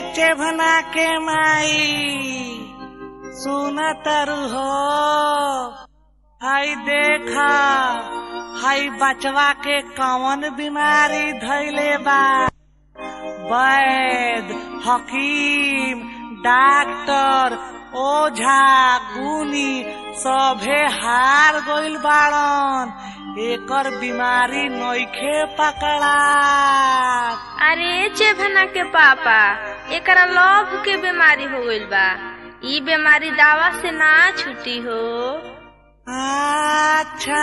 चेभना के माई सुन तरु हो हाय देखा हाय बचवा के कौन बीमारी धैले बा वैद हकीम डॉक्टर ओझा गुनी सभे हार गइल बाड़न एकर बीमारी नइखे पकड़ा अरे चेभना के पापा एकरा लव के बीमारी हो गइल बा ई बीमारी दावा से ना छुटी हो अच्छा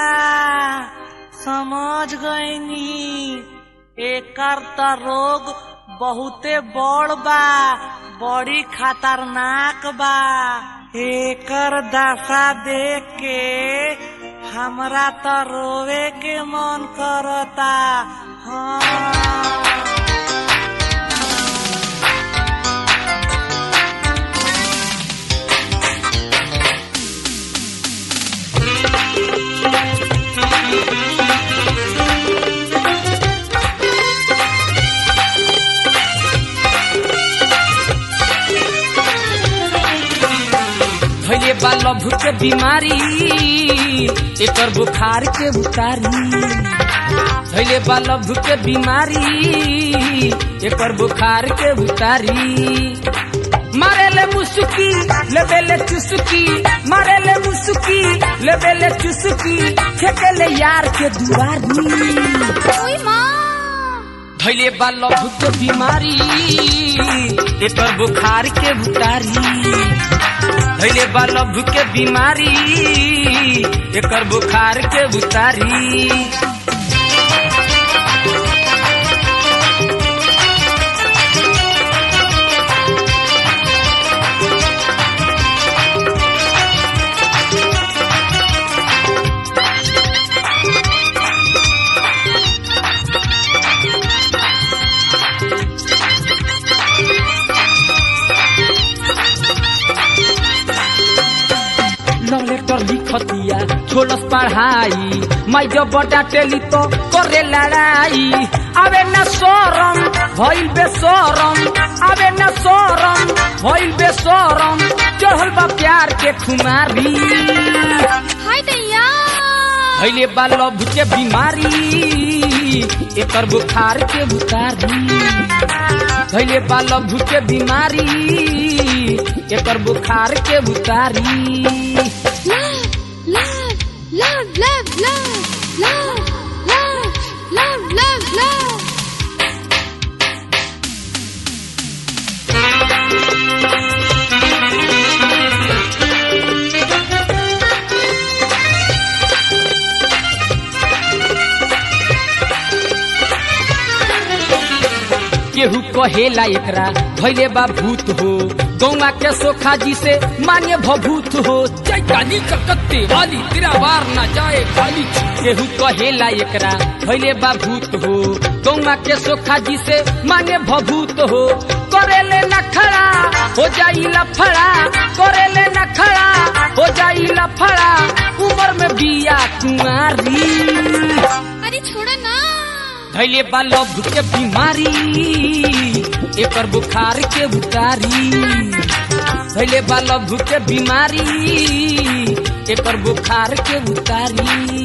समझ गईनी एकर त रोग बहुते बड़ बा बड़ी खतरनाक बा एकर दशा देख के हमरा त रोवे के मन करता हाँ भैले बा लभ के बीमारी एकर बुखार के उतारी भैले बा लभ के बीमारी एकर बुखार के उतारी मारेले मुसुकी लेबेले चुसुकी मारेले मुसुकी लेबेले चुसुकी फेंकेले यार के दुआरी भैले बा लभ के बीमारी एकर बुखार के उतारी भैले बा लभ के बीमारी एकर बुखार के उतारी लव लेटर लिखतिया छोलस पढ़ाई माई जब डाटेली तो करे लड़ाई आवे न शरम भइल बेशरम आवे न शरम भइल बेशरम चढ़ल बा प्यार के खुमारी हाय दैया भइले बा लव के बीमारी एकर बुखार के उतारी भइले बा लव के बीमारी एकर बुखार के उतारी love, love, love, love, love, love, love, love, love. केहू कहेला एकरा भैले बा भूत हो गौवा के सोखा जी से मान्य भभूत हो चैतानी ककत्ते वाली तेरा वार ना जाए खाली केहू कहेला एकरा भैले बा भूत हो गौवा के सोखा जी से मान्य भभूत हो करेले न खड़ा हो जाई लफड़ा करेले न खड़ा हो जाई लफड़ा उम्र में बिया कुंवारी अरे छोड़ो ना धैले बा लभ के बीमारी एकर बुखार के उतारी धैले बा लभ के बीमारी एकर बुखार के उतारी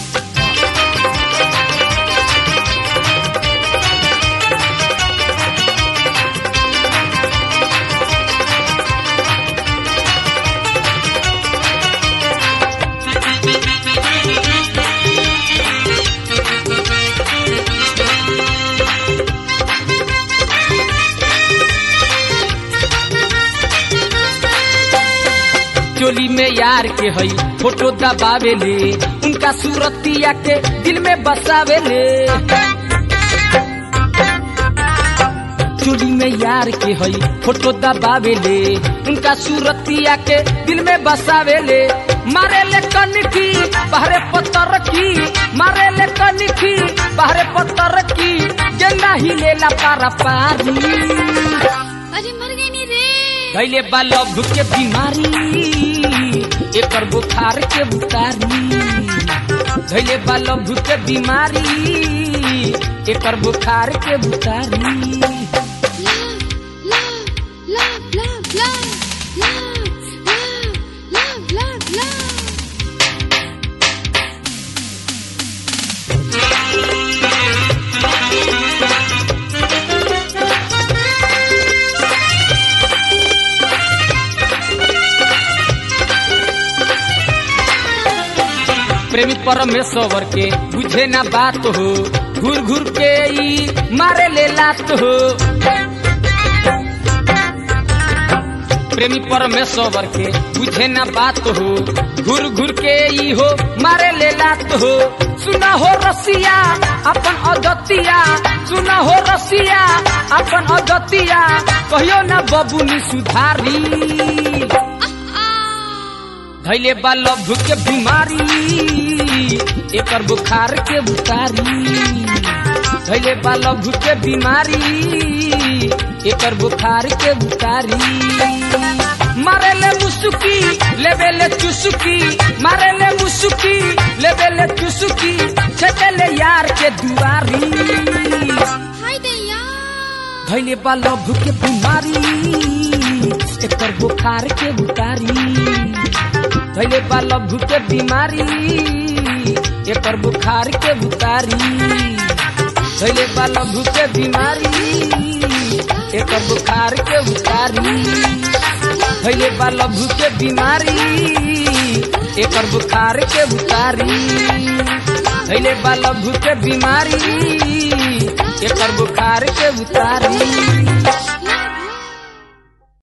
चोली में यार के हई फोटो दबावेले उनका सूरतिया के दिल में बसावेले चोली में यार के हई फोटो दबावेले उनका सूरतिया के दिल में बसावेले मारे ले कनकी बहरे पत्थर की मारे ले कनकी बहरे पत्थर की गेंदा ही लेला पारा पारी अरे मर गई नी रे धैले बा लभ के बीमारी एकर बुखार के उतारी धैले बा लभ के बीमारी एकर बुखार के उतारी love, love, प्रेमी परमेश्वर के बुझे ना बात हो घूर घूर के ई मारे ले लात हो प्रेमी परमेश्वर के बुझे ना बात हो घूर घूर के ई हो मारे ले लात हो सुना हो रसिया अपन अदतिया सुना हो रसिया अपन अदतिया कहियो ना बबुनी सुधारी धैले बा लभ के बीमारी एकर बुखार के बुतारी धैले बा लभ के बीमारी एकर बुखार के बुतारी मारेले मुसुकी लेबेले चुसुकी मारेले मुसुकी लेबेले चुसुकी छेटेले यार के दुआरी धैले बा लभ के बीमारी एकर बुखार के बुतारी धैले बा लभ के बीमारी एकर बुखार के बुतारी धैले बा लभ के बीमारी एकर बुखार के बुतारी धैले बा लभ के बीमारी एकर बुखार के बुतारी धैले बा लभ के बीमारी एकर बुखार के बुतारी